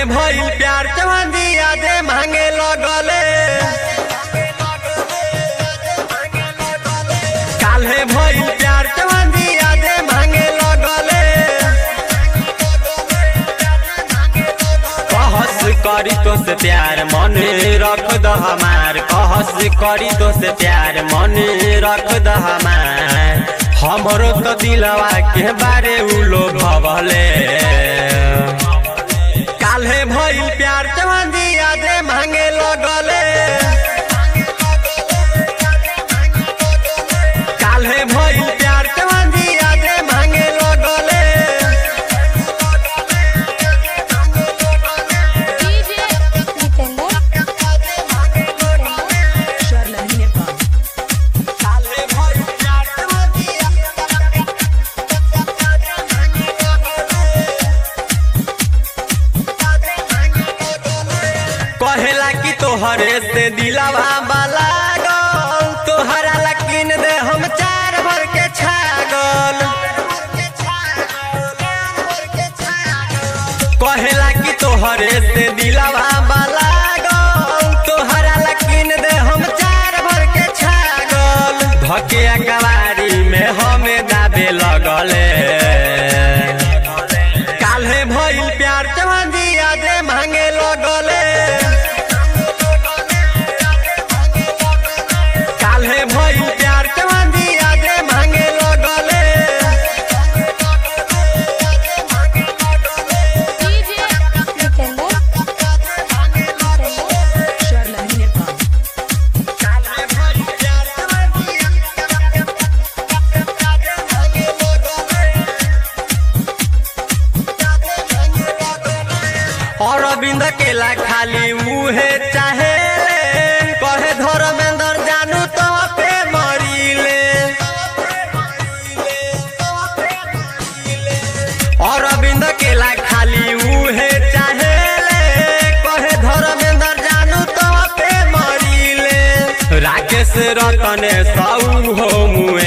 भइल प्यार चवंदी यादे मांगे लगले काल्हे भइल प्यार चवंदी यादे मांगे लगले कहस करी तो से प्यार मन रख द हमार कहस करी तो से प्यार मन रख द हमार हमरो तो दिलवा के बारे उलो भवले काल्हे भइल प्यार चवंदी यादे मांगे लगले काल्हे भइल प्यार चवंदी यादे मांगे लगले काल्हे भइल प्यार चवंदी कहेला कि तोहरे से दिलावा बाला गल तोहरा लकीन दे हम चार भर के छागल कहेला कि तोहरे से दिलावा बाला गल तोहरा लकीन दे हम चार भर के छागल धके कवारी में हमें दाबे लगले काल्हे भइल प्यार चवंदी यादे मांगे लगले काल्हे भइल प्यार चवंदी यादे मांगे लगले काल्हे भइल प्यार चवंदी अरविंद केला खाली उहे चाहे कहे धर्मेंद्र जानू तो पे मरीले अरविंद केला खाली उहे चाहे कहे धर्मेंद्र जानू तो पे मरीले राकेश रतने सऊ हो मुए